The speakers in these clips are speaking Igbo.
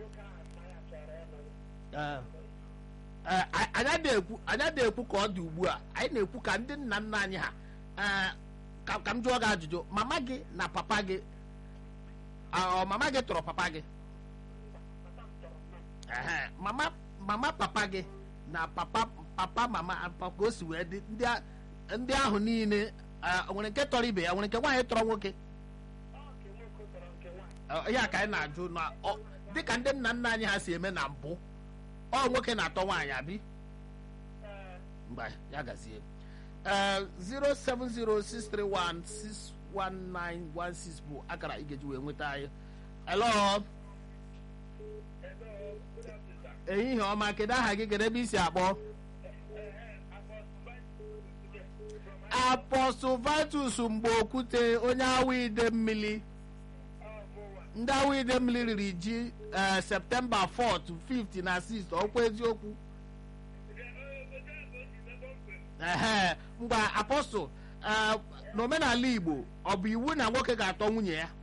Ee, a- anyị adịghị anyị adịghị ekwu ka ọ dị ugbu a anyị na-ekwu ka ndị nna nna anyị ha ee, ka ka m jụọ gị ajụjụ mama gị na papa gị ah, ọ mama gị tọrọ papa gị Ehe, mama mama papa gị na papa papa mama papa ka o si wee dị ndị a- ndị ahụ niile ah, o nwere nke tọrọ ibe ya o nwere nke nwaanyị tọrọ nwoke Ọ, ya ka anyị na-ajụ na ọ dịka ndị nna nna anyị ha si eme na mbụ ọ nwoke na-atọ nwaanyị abi mgbe ya gazie ee 07063161916 bụ akara ị ga-eji wee nweta anyị hello ehihie ọma kedu aha gị kedu ebe i si akpọ apọstụl vitus mgbe okwute onye awa ide mmiri ndị awa ide mmiri riri ji ee septemba 4 5 na 6 ọkwa eziokwu ehe mgbe apọstụl ee, n'omenala igbo ọ bụ iwu na nwoke ga-atọ nwunye ya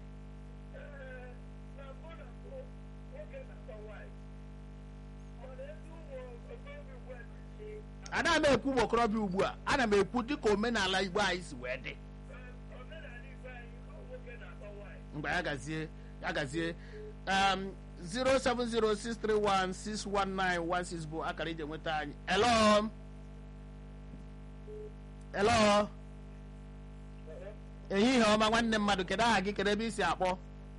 ana m ekwu ụmụ okorobịa ugbu a ana m ekwu dịka omenala igbo anyị si wee dị mgbe ya gazie ya gazie um, 07063161916 bụ akara ije nweta anyị hello hello ehihie ọma nwanne mmadụ kedu aha gị kedu ebe i si akpọ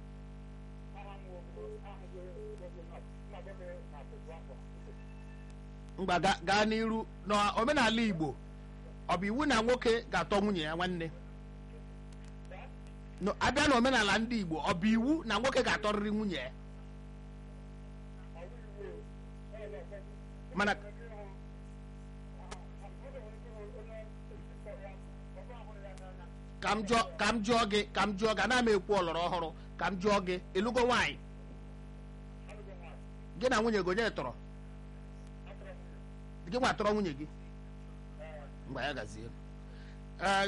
mgba ga- gaa n'iru n'omenala igbo ọ bụ iwu na nwoke ga-atọ nwunye ya nwanne No, abịa n'omenala ndị igbo ọ bụ iwu na nwoke ga-atọrịrị nwunye ya mana ka m jụọ ka m jụọ gị ka m jụọ gị ana m ekwu ọlọrọ ọhụrụ ka m jụọ gị ịlụgo nwaanyị gị na nwunye gị onye tọrọ gị nwa tọrọ nwunye gị mgbe ya gazie Eh,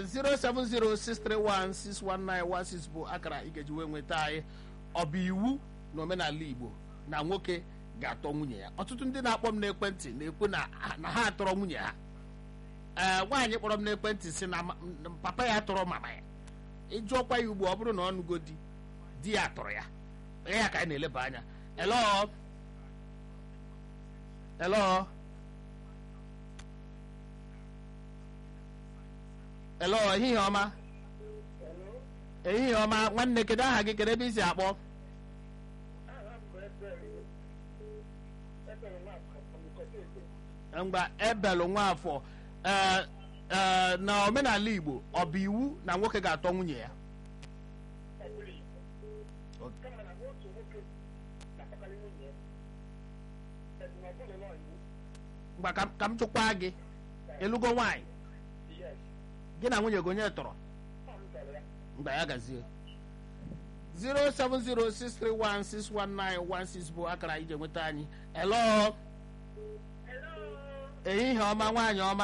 07063161916 bụ akara ị ga-eji wee nweta anyị ọ bụ iwu na omenala igbo na nwoke ga-atọ nwunye ya ọtụtụ ndị na-akpọ m n'ekwentị na-ekwu na na ha atọrọ nwunye ha ee nwaanyị kpọrọ m n'ekwentị si na ma- m- papa ya tọrọ mama ya ịjụọkwa ya ugbu ọ bụrụ na ọ nụgo di di ya tọrọ ya ya ka anyị na-eleba anya elo elo elo ehihie ọma ehihie ọma nwanne kedu aha gị kedu ebe i si akpọ mgba ebelụ nwafọ ee ee na omenala igbo ọ bụ iwu na nwoke ga-atọ nwunye ya mgba ka m- ka m jụkwa gị ịlụgo nwaanyị gị na nwunye gị onye tọrọ mgbe ya gazie 07063161916 bụ akara ije nweta anyị elo ehihie ọma nwaanyị ọma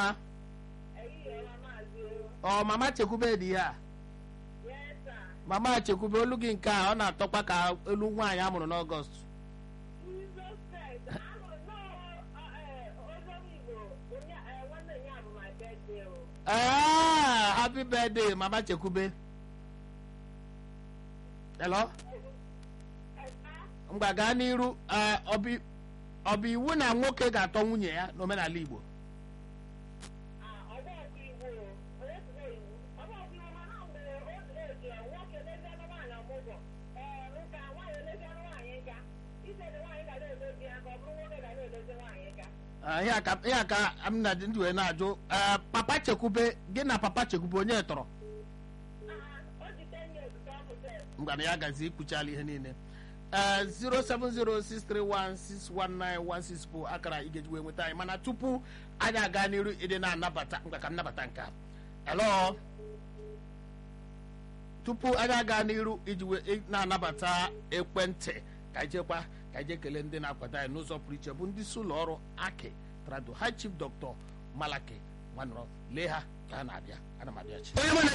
ọ mama chekwube dị ihe a mama chekwube olu gị nke a ọ na-atọkwa ka elu nwaanyị a mụrụ n'ọgọst Ah, happy birthday mama chekwube hello mgba gaa n'iru eh, ọ bụ- ọ bụ iwu na nwoke ga-atọ nwunye ya n'omenala igbo Ah, ihe a ka ihe a ka m na ndị wee na-ajụ eh, papa chekwube gị na papa chekwube onye tọrọ mgbana ya gazi ikwuchala ihe niile ee 07063161916 bụ akara ị ga-eji wee nweta anyị mana tupu anyị aga n'iru ịdị na-anabata ngwa ka m nabata nke a hello tupu anyị aga n'iru iji wee ị- na-anabata ekwentị ka anyị jekwa ka anyị jee kelee ndị na-akwado anyị n'ụzọ pụrụ iche bụ ndị si ụlọ ọrụ aki trado ha chief dr malaki nwanọrọ lee ha ka ha na-abịa ana m abịa chi